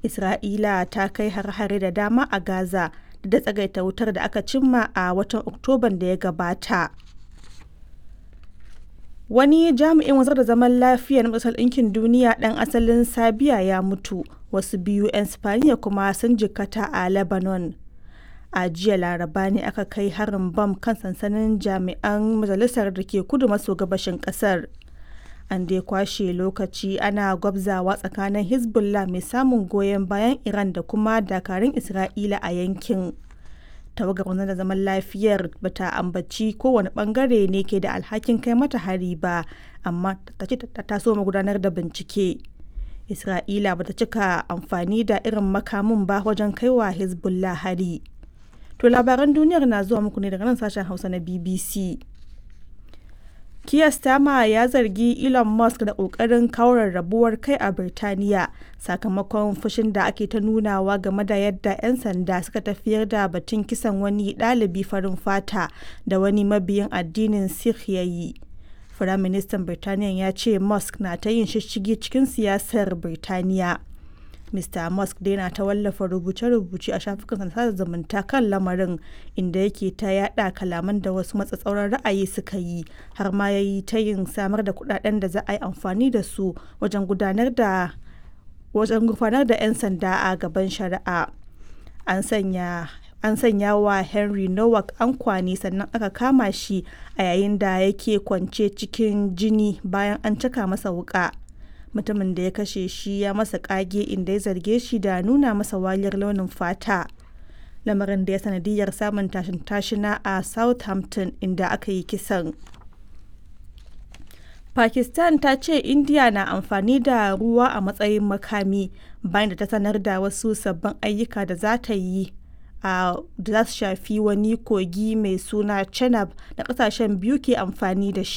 Isra'ila ta kai har-hare da dama a Gaza da tsagaita wutar da aka cimma a watan Oktoban da ya gabata. Wani jami'in wanzar da zaman lafiya na Majalisar Ɗinkin Duniya ɗan asalin Serbiya ya mutu, wasu biyu 'yan Spaniya kuma sun jikkata a Lebanon. A jiya Laraba ne aka kai harin bam kan sansanin jami'an majalisar da ke kudu maso gabashin ƙasar. An dai kwashe lokaci ana gwabzawa tsakanin Hezbollah mai samun goyon bayan Iran da kuma dakarun Isra'ila a yankin. tawagar wanzar da zaman lafiyar bata ambaci kowane bangare ne ke da alhakin kai mata hari ba amma ta ce ta so gudanar da bincike isra'ila bata cika amfani da irin makamin ba wajen kaiwa hezbollah hari to labaran duniyar na zuwa muku ne daga nan sashen hausa na bbc Keir Starmer ya zargi Elon Musk da ƙoƙarin kawo rarrabuwar kai a Birtaniya sakamakon fushin da ake ta nunawa game da yadda 'yan sanda suka tafiyar da batun kisan wani ɗalibi farin fata da wani mabiyin addinin Sikh ya yi. Firaministan Birtaniya ya ce Musk na ta yin shishigi cikin siyasar Birtaniya. Mr. Musk dai na ta wallafa rubuce-rubuce a shafukan sada zumunta kan lamarin inda yake ta yada kalaman da wasu matsatsauran ra'ayi suka yi har ma ya yi ta yin samar da kudaden da za a yi amfani da su wajen gudanar da wajen gudanar da 'yan sanda a gaban shari'a. An sanya an sanya wa Henry Nowak ankwani sannan aka kama shi a yayin da yake kwance cikin jini bayan an caka masa wuka. mutumin da ya kashe shi ya masa kage inda ya zarge shi da nuna masa waliyar launin fata lamarin da ya sanadiyar samun tashin tashina a southampton inda aka yi kisan pakistan ta ce india na amfani da ruwa a matsayin makami bayan da ta sanar da wasu sabbin ayyuka da za ta yi a da za su shafi wani kogi mai suna chenab da kasashen biyu ke amfani da shi